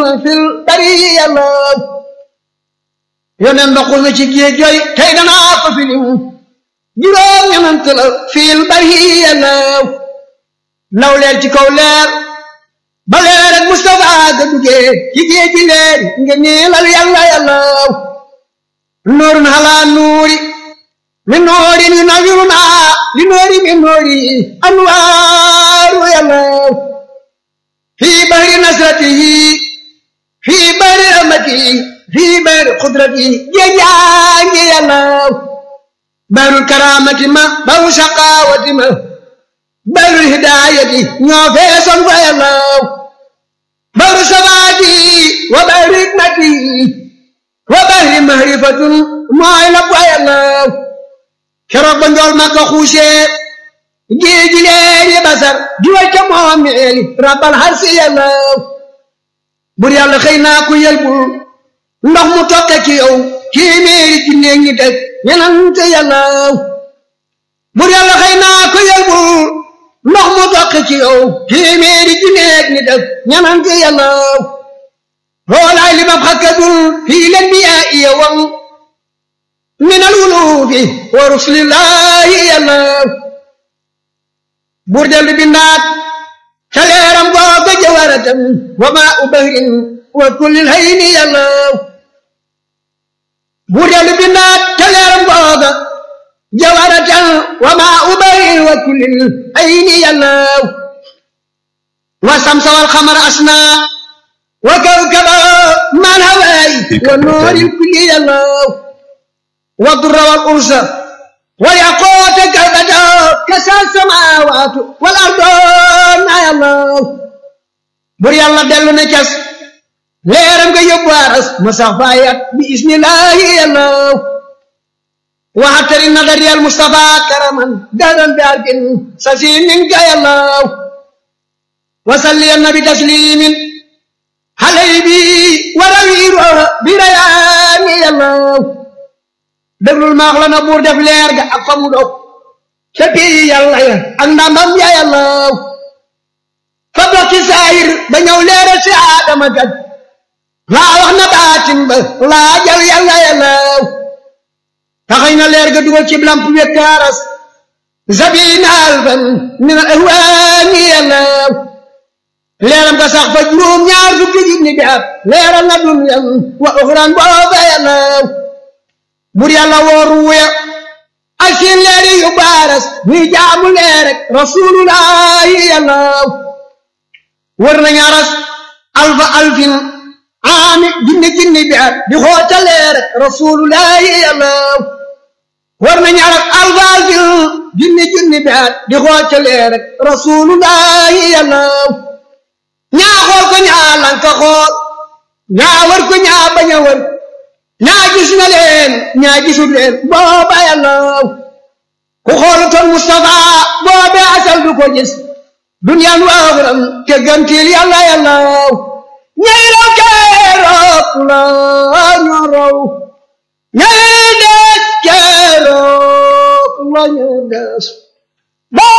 fil bariya law yoneen ndoxul na ci géej jooy tey danaa ko filim juróom ñanant la fil bariya law law leer ci kaw leer ba leer ak Mustafa ga duggee ci géej gi leer nga niilal yàlla yàllaw nuurun halaa nuuri min nuuri ni nawiruna li nuuri min nuuri anwaaru yàllaw fii bahri nasratihi fii bahri rahmatihi fii bahri qudratihi géejaangi yàllaw bahrul karaamati ma bahru shaqaawati ma bahrul hidaayati ñoo feesoon fa yàllaw bahru sabaati wa bahri hikmati wa bahri mahrifatun mooy la fa yàllaw keroog ba njool ma ko xuusee géej gi leer yi basar di wacca moomeeli rabbal harsi yàllaw bur yàlla xëy naa ku yelbul ndox mu tokke ci yow téeméeri ci néeg ñi teg ñenante yàllaw bur yàlla xëy naa ku yelbul ndox mu tokke ci yow téeméeri ci néeg ñi teg ñenante yàllaw loolaay li ma xakkadul fii leen bi yaa iya wam min al wulufi wa rusulillahi yàllaw buur dellu bindaat ca leeram googa jawaratam wa maa u bahrin wa kullil hayni yàllaw buur dellu bindaat ca leeram googa jawaratam wa maa u bahrin wa kullil hayni yàllaw wa samsa wal xamar asna wa kawkaba man hawaay wa nooril kulli yàllaw wa durra wal ursa والياقوت كالبدر كسى السماوات والارض يا الله بر يلا دلو نكس ليرم كي يبارس مسافايات بإذن الله يا الله وحتر النظر يا المصطفى كرما دارا بارك سسين منك يا الله وصلي النبي تسليم حليبي ورويره بريان يا الله déglul maax la na buur def leer ga ak fa mu dog ca pii yàlla ya ak ndamam ya yàllaw fa bokki saayir ba ñëw leeral si aadama gaj laa wax na baatin ba laa jal yàlla yàllaw taxañ na leer ga dugal ci lamp wekkaaras zabina alfan min al ahwaani yàllaw leeram ga sax fa juróom ñaar fukki junni bi at leeral na dunyan wa uxran booba yàllaw bur yàlla wooru wuya ak seen leeri yu baaras ñuy jaamu leer rek rasulullahi yàllaw wër nañu aras alfa alfin aami junni junni bi at di xoota leer rek rasulullahi yàllaw wër nañu aras alfa alfin junni junni bi at di xoota leer rek rasulullahi yàllaw ñaa xool ko ñaa lanka xool ñaa wër ko ñaa bañ a wër ñaa gis na leen ñaa gisul leen booba yàllaw ku xoolutoon Mustafa boobe asal du ko gis duniyaan waaxuram te gantil yàlla yàllaw ñay raw keroog la ñu raw ñay des keroog la ñu des